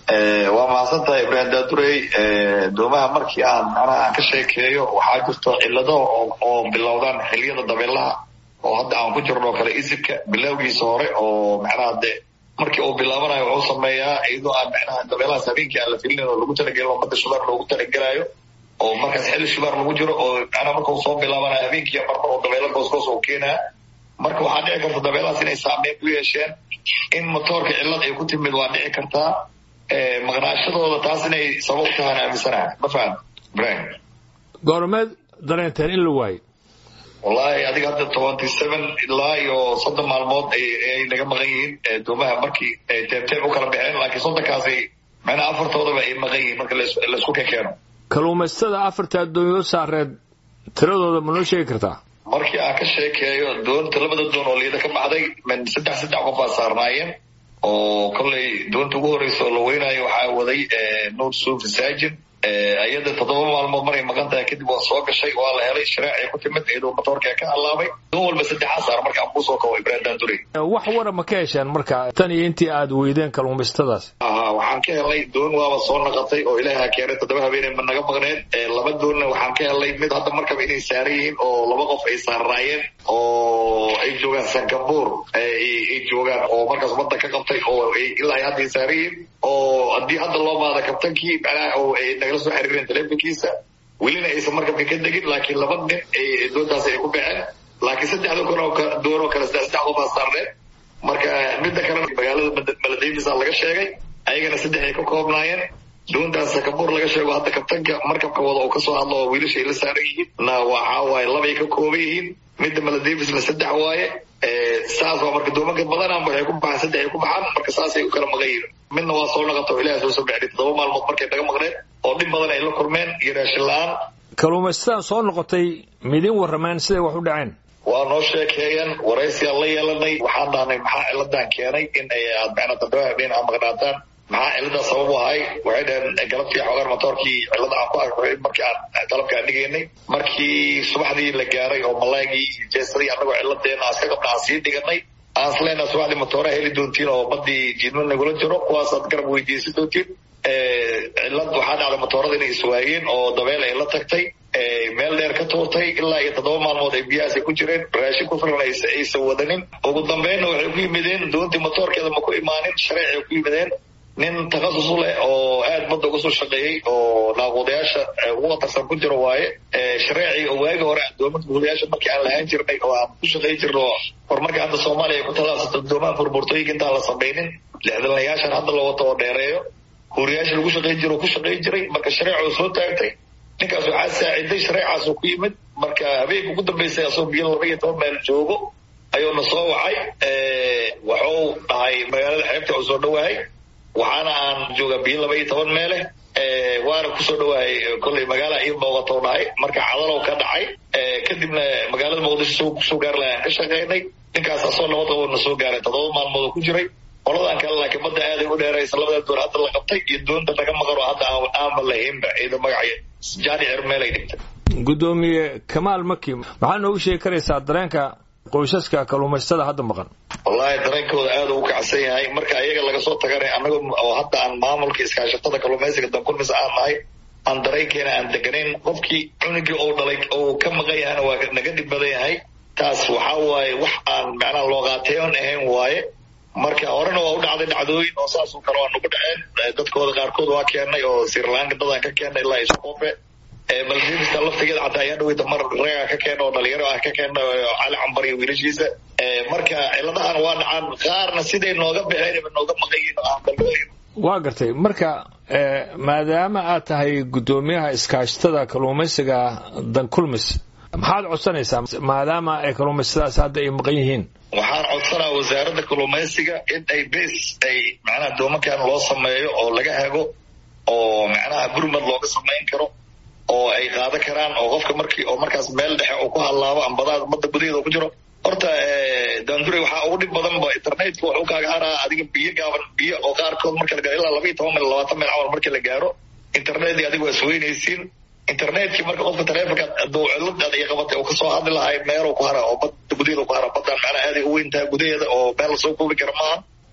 waa mahadsan tahay ibrahim daadurey doomaha markii aan macnaha aan ka sheekeeyo waxaa jirto cillado oo bilowdaan xiliyada dabeelaha oo hadda aan ku jirno kale isibka bilowgiisa hore oo macnaha de markii uu bilaabanayo wuxuu sameeyaa iyadoo aan macnaha dabeelahaas habeenkii aan la filinin oo lagu talagelin oo badda shubaar loogu talagelaayo oo markaas xilli shubaar lagu jiro oo macnaha marka uu soo bilaabanayo habeenkii marmar oo dabeelo goosgoos uu keenaa marka waxaa dhici karta dabeelahaas inay saameyn ku yeesheen in motoorka cillad ay ku timid waa dhici kartaa maqnaashadooda taas inay sabab tahaan aaminsanaha ma fahan ibrahim goormeed dareenteen in la waayo wallahi adiga hadda tobanty seven ilaa iyo soddon maalmood ay naga maqan yihiin doomaha markii teebteeb u kala baxeen laakiin soddonkaasay macnaha afartoodaba ay maqan yihiin marka laisku kekeeno kalluumaystada afarta addoonyo saareed tiradooda ma noo sheegi kartaa markii aan ka sheekeeyo doonta labada doon oo liida ka baxday min saddex saddex qof baa saarnaayeen oo kollay doonta ugu horreysa oo la weynaayo waxaa waday nuur suufi saajin ayada toddoba maalmood maray maqan tahay kadib waa soo gashay waa la helay shareecay ku timid iyadoo motoorka ka halaabay doon walba saddexaa saar marka aan kuusoo kawo ibrahim daandurey wax wara ma ka hesheen marka tan iyo intii aad weydeen kalluumaystadaas aha waxaan ka helnay doon waaba soo naqatay oo ilaaha keenay toddoba habeenay ma naga maqneed laba doonna waxaan ka helnay mid hadda markaba inay saaran yihiin oo laba qof ay saarnaayeen oo ay joogaan singapore ay joogaan oo markaas badda ka qabtay oo ilaa ay hadda ay saaran yihiin oo haddii hadda loo baada kabtankii macnaha oo ay nagala soo xiriireen telefonkiisa welina aysan markabka ka degin laakiin laba nin ay doontaas ay ku baxeen laakiin saddexda kun doon oo kale saddex saddex qofaa saarneed marka midda kalena magaalada maladaymis laga sheegay ayagana saddex ay ka koobnaayeen doontaas sakabuur laga sheego hadda kabtanka markabka wada oo kasoo hadlo oo wiilasha ay la saaran yihiin na waxaa waaye labay ka kooban yihiin midda maladavisna saddex waaye saas waa marka doomanka badanaa waxay ku baxaan saddex ay ku baxaan marka saasay u kala maqan yihiin midna waa soo naqata oo ilaah soo sabexday toddoba maalmood markay naga maqneen oo dhib badan ay la kulmeen iyo raashin la-aan kalluumaysataan soo noqotay midin warrameen siday wax u dhaceen waa noo sheekeeyeen waraysigaan la yeelanay waxaan dhahnay maxaa ciladan keenay in ay aad macnaa toddoba habeen aa maqnaataan maxaa ciladaa sabab u ahay waxay dhaheen galabtii xoogaan motoorkii cilada aan ku arkay markii aan qalabka aan dhigaynay markii subaxdii la gaaray oo malaagii iyo jeesadii annagoo ciladeena aan iska qabna aan sii dhiganay aan isleenaa subaxdii motooraa heli doontiin oo badii jiidma nagula jiro kuwaasaad garab weydiisan doontiin cilad waxaa dhacday motoorada inay iswaayeen oo dabeel ay la tagtay meel dheer ka tuurtay ilaa iyo toddoba maalmood ay biyahaas ku jireen raashin ku filan aysan wadanin ugu dambeynna waxay ku yimideen doontii motoorkeeda ma ku imaanin shareecay ku yimideen nin takhasus u leh oo aad badda uga soo shaqeeyey oo naaquudayaasha ugu khatarsan ku jiro waaye shareecii oo waagi hore doomanka guudayaasha markii aan lahaan jirnay oo aan ku shaqey jirno horumarka hadda soomaaliya ay ku tallaabsato doomaha burburtooyinka intaan la samaynin lixdalnayaashan hadda la wato oo dheereeyo huuriyaasha lagu shaqey jiro oo ku shaqey jiray marka shareecuu soo taagtay ninkaas waxaa saaciday shareecaasoo ku yimid marka habeenka ugu dambeysay asagoo biyo laba iyo toban meel joogo ayuuna soo wacay wuxuu dhahay magaalada xeebta uu soo dhawahay waxaana aan joogaa biyo laba iyo toban meeleh waana kusoo dhawahay kolley magaala ii booqatou dhahay marka cadalow ka dhacay kadibna magaalada muqdisho kusoo gaari lahay aan ka shaqaynay ninkaas asoo nabad qabo na soo gaaray toddoba maalmood oo ku jiray qoladan kale laakiin badda aaday u dheeraysa labada doon hadda la qabtay iyo doonta naga maqan oo hadda aanba lahaynba ciida magaca jaani cirmeel ay dhigtay guddoomiye kamaal maki maxaa noogu sheegi karaysaa dareenka qoysaska kalluumaystada hadda maqan wallahi dareenkooda aad u kacsan yahay marka ayaga laga soo taganay annaga oo hadda aan maamulka iskaashatada kalluumaysiga dankulmis aan nahay aan dareenkeena aan deganayn qofkii cunugii oo dhalay oo ka maqan yahana waa naga dhib badan yahay taas waxaa waaye wax aan macnaha looqaateyon ahayn waaye marka horena waa u dhacday dhacdooyin oo saasoo kale waa nagu dhaceen dadkooda qaarkood waa keenay oo sirlanka dadaan ka keenay ilaa isqofe maldiivista laftigeeda xataa ayaa dhaweyta mar reega ka keena oo dhalinyaro ah ka keena cali cambar iyo wiilashiisa marka ciladahan waa dhacaan qaarna siday nooga baxeen nooga maqayin oo aan balooyin waa gartay marka maadaama aad tahay guddoomiyaha iskaashatada kalluumaysiga dankulmis maxaad codsanaysaa maadaama ay kalluumaysadaas hadda ay maqan yihiin waxaan codsanaa wasaaradda kalluumaysiga in ay bes ay macnaha doomankan loo sameeyo oo laga hago oo macnaha gurmad looga samayn karo oo ay qaadan karaan oo qofka markii oo markaas meel dhexe uu ku hadlaabo ambadaha badda gudaheeda ku jiro horta daandure waxaa ugu dhib badan ba internetka wuxuu kaaga haraa adiga biyo gaaban biyo oo qaarkood marka la gaaro ilaa laba iyo toban mil labaatan mil camal markii la gaaro internetkii adiga waa isweynaysiin internetkii marka qofka taleefonka aduu ciladaada iyo qabatay uu kasoo hadli lahay meeluu ku hara oo badda gudaheeda ku hara baddaan macnaha aaday u weyn tahay gudaheeda oo meel lasoo koobi kara maaha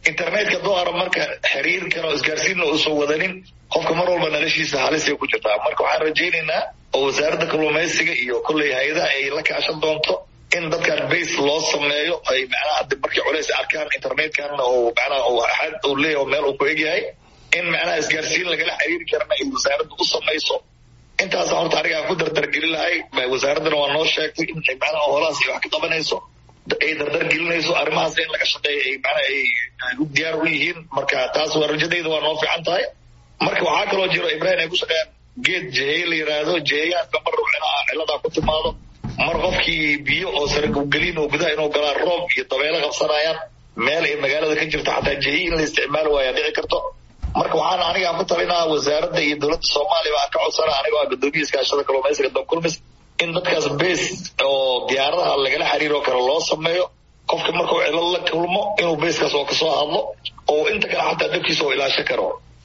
internetka doara marka xiriirkan oo isgaarsiinna uusan wadanin qofka mar walba noloshiisa halisay ku jirtaa marka waxaan rajaynaynaa oo wasaaradda kalluumaysiga iyo kolley hay-adaha ay la kaashan doonto in dadkan base loo sameeyo ay macnaha hadda markay culays arkaan internetkanna oo macnaha uu axad uu leeyahay oo meel uu ku egyahay in macnaha isgaarsiin lagala xiriiri karana ay wasaaradda u samayso intaasa horta anigaa ku dardargelin lahay wasaaraddana waa noo sheegtay in macnaha holahaas ay wax ka qabanayso ay dardar gelinayso arrimahaas in laga shaqeeyo ay macnaha ay u diyaar u yihiin marka taas waa rajadayda waa noo fiican tahay marka waxaa kaloo jiro ibrahim ay ku shaqeeyaan geed jeheeye la yidhaahdo jeheyaadka mar macnaha ciladaa ku timaado mar qofkii biyo oo saraggelin oo gudaha inuu galaa roob iyo dabeelo qabsanayaan meel ay magaalada ka jirto xataa jehiye in la isticmaali waaya dhici karto marka waxaan anigaa ku talinaa wasaaradda iyo dowladda soomaaliya baan ka codsana aniga waa guddoomiya iskaashada kalluumaysiga dankulmis in dadkaas base oo diyaaradaha lagala xiriiro kale loo sameeyo qofka markuu cilad la kulmo inuu baseskaas oo kasoo hadlo oo inta kale xataa dabkiisa oo ilaashan karo